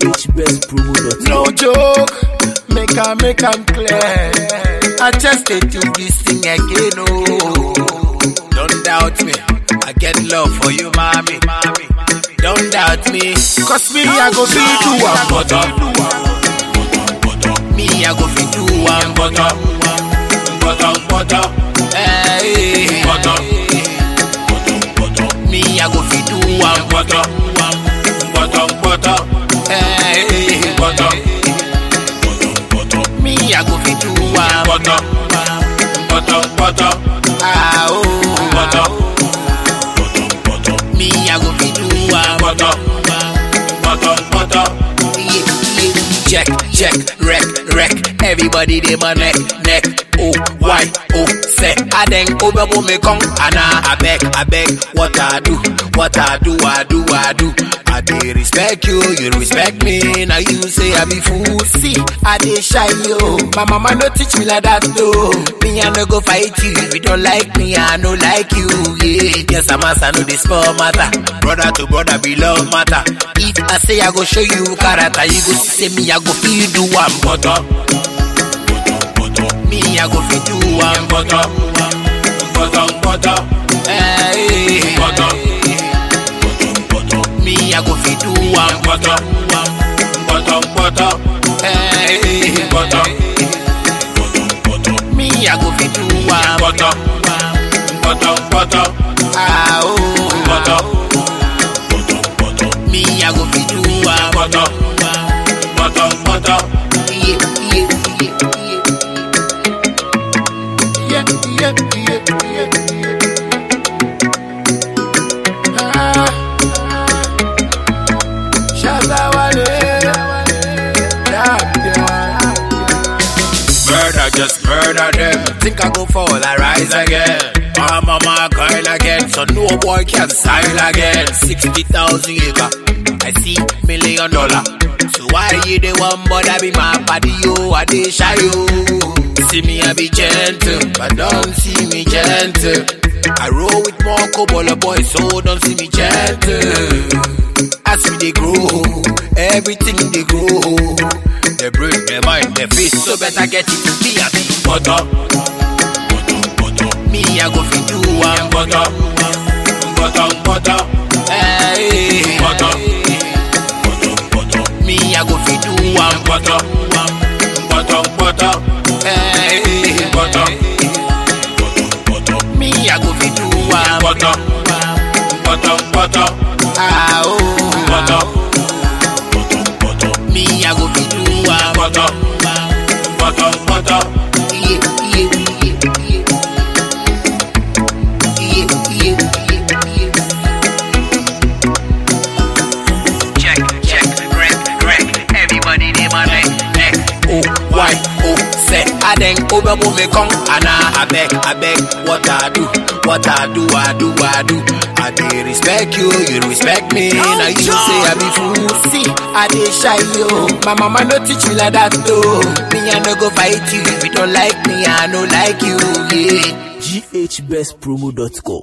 GHBestpromo.com. No joke, make am make am clear. I just dey do this thing again, oh. Don't doubt me, I get love for you, mommy. Don't doubt me, cause me I go fit do one butter. Me I go fit do one butter, butter butter, hey butter. Me I go fit do one butter, butter butter, hey butter. Me I go fit do one butter, butter butter, ah oh butter. Me I go fit do one butter, butter butter. Yeah, yeah. Check, check, wreck, wreck. Everybody dey my neck, neck. Oh, why, oh, say. I then over me come, and I beg, I beg. What I do, what I do, I do, I do. I dey respect you, you respect me. Now you say I be fool. See, I dey shy yo. My mama no teach me like that though. Me I no go fight you if you don't like me. I no like you. Yeah, yes I'm a son of the small matter. Brother to brother be love matter. If I say I go show you character, you go say me I go feel do one butter. Me I go fit do one butter, butter butter. Hey, butter. Me I go fit do one butter, butter butter. Hey, butter. Me I go fit do one butter, butter butter. Ah oh, butter. Me I go fit do one butter, butter butter. Yeah yeah yeah yeah. Yeah yeah yeah yeah. Ah. Shazawale. Damn, damn. Murder, just murder them. Think I go fall, I rise again. I'm on my coil again, so no boy can style again. 60,000 acre, I see million dollar. So why you the one bother be my body, yo, I dey shy, yo. See me, I be gentle, but don't see me gentle. I roll with more cobble boys, so don't see me gentle. As we they grow, everything they grow. They brain, their mind, their face, so better get it to be a big butter. Me, I go fit do one butter, butter, butter, hey, butter. Me, I go fit do one butter, butter, butter, hey, butter. Me, I go fit do one butter, butter, butter, ah oh, butter. Me, I go fit do one butter, butter, butter. Yeah, yeah, yeah, yeah. Yeah, yeah, yeah, yeah. Check, check, wreck, wreck. Everybody dey my neck, neck. Oh, why, oh, say. I then over me come, and I, I beg, I beg. What I do, what I do, I do, I do. I dey respect you, you respect me. Now you say I be fool. See, I dey shy yo. My mama no teach me like that though. Me I no go fight you if you don't like me. I no like you, yeah. GHBestpromo.com.